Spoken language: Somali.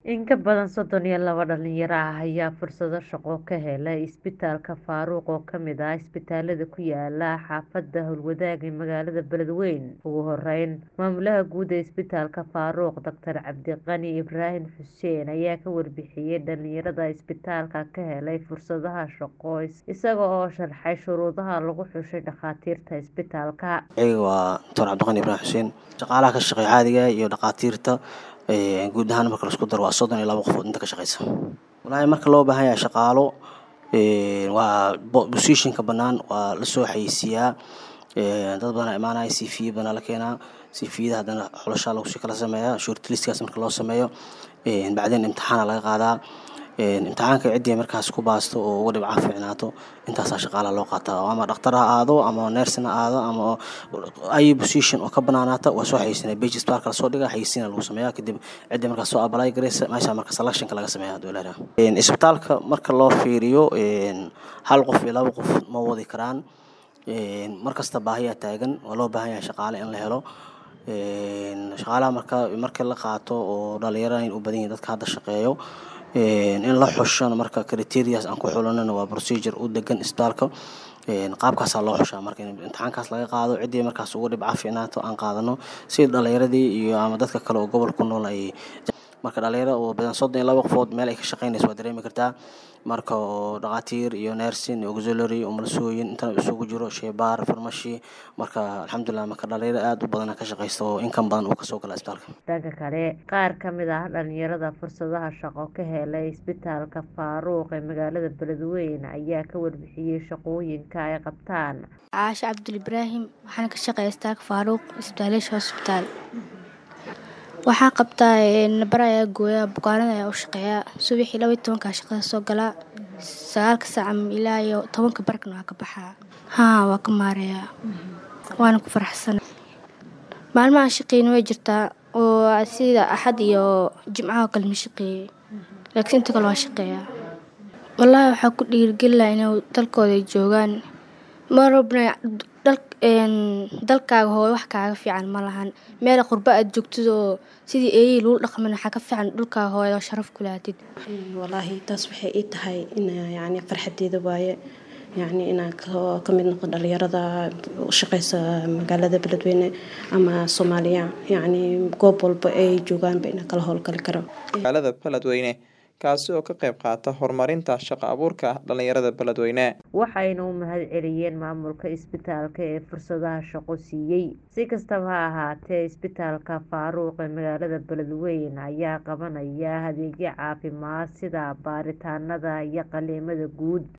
In ka badan soddon iyo laba dhalinyaro ah ayaa fursado shaqo ka helay isbitaalka Faaruq oo ka mid ah isbitaalada ku yaala xaafadda Howlwadaag ee magaalada Beledweyne. Ugu horeyn, maamulaha guud ee isbitaalka Faaruq, Dr. Cabdiqani Ibraahim Xuseen ayaa ka warbixiyay dhalinyarada isbitaalka ka helay fursadaha shaqo isaga oo sharxay shuruudaha lagu xushay dhakhaatiirta isbitaalka. Aniga waa Dr. Cabdiqani Ibraahim Xuseen. Shaqaalaha ka shaqeeya caadiga ah iyo dhakhaatiirta guud ahaan marka la isku daro waa soddon iyo laba qofood inta ka shaqeysa. Walahi marka loo baahan yahay shaqaalo waa positionka banaan waa lasoo xayeysiiyaa dad badan imaanaya CV badan la keenaa CVda hadana xulasha lagu sii kala sameeyaa shortlistkaas marka loo sameeyo bacdeen imtixaan laga qaadaa imtixaanka cidii markaas ku baasto oo ugu dhibco fiicnaato intaasaa shaqaalaha loo qaataa ama dhakhtar ha aado ama nurse ha aado ama ay position oo ka banaanaata waa soo xayeysinaya page isbitaalka lasoo dhigaa xayeysiina lagu sameeyaa kadib cidii markaas soo apply gareysa meesha marka selectionka laga sameeyaa haduu ilaahay isbitaalka marka loo fiiriyo hal qof iyo laba qof ma wadi karaan markasta baahiyaa taagan waa loo baahan yahay shaqaale in la helo shaqaalaha marka marka la qaato oo dhalinyarada in u badan yihiin dadka hadda shaqeeyo in la xushana marka criterias aan ku xulanana waa procedure u degan isbitaalka qaabkaasaa loo xushaa marka in imtixaankaas laga qaado ciddii markaas ugu dhibca fiicnaato aan qaadano si dhalinyaradii iyo ama dadka kale oo gobolka ku nool ay marka dhalinyaro oo badan soddon iyo laba qofood meel ay ka shaqeynayso waa dareemi kartaa marka oo dhakhaatiir iyo nursing auxiliary umulisooyin intana isugu jiro sheybaar farmashi marka alxamdulilah marka dhalinyaro aad u badan ka shaqeysta oo inkan badan uu kasoo gala isbitaalka dhanka kale qaar ka mid ah dhalinyarada fursadaha shaqo ka helay isbitaalka Faaruq ee magaalada Beledweyne ayaa ka warbixiyay shaqooyinka ay qabtaan caasha cabdul ibraahim waxaana ka shaqeeya isbitaalka Faaruq isbitaaleysha hospital waxaan qabtaa nabar ayaa gooyaa bukaanada ayaa u shaqeeyaa subaxii laba iyo tobankaa shaqada soo galaa sagaalka saaca ilaa iyo tobanka barkana waa ka baxaa haa waa ka maareeyaa waana ku faraxsan maalmaha shaqeyna way jirtaa oo sida axad iyo jimcaha oo kale ma shaqeeyey laakiin inta kale waa shaqeeyaa wallaahi waxaa ku dhiirigelinayaa inay dalkooda ay joogaan marabna dalkaaga hooyo wax kaaga fiican ma lahan meel qurba aad joogtid oo sidii eeyihii lagu dhaqmin waxaa ka fiican dhulkaaga hooyo oo sharaf ku lahatid wallaahi taas waxay ii tahay in yacni farxadeeda waaye yacni inaan ka mid noqo dhalinyarada u shaqeysa magaalada beledweyne ama soomaaliya yacni goob walba ay joogaanba inaan kala howlgali karo magaalada beledweyne kaasi oo ka qayb qaata horumarinta shaqo abuurka dhalinyarada beledweyne waxayna u mahad celiyeen maamulka isbitaalka ee fursadaha shaqo siiyey si kastaba ha ahaatee isbitaalka faaruuq ee magaalada beledweyne ayaa qabanaya adeegyo caafimaad sida baaritaanada iyo qaliimada guud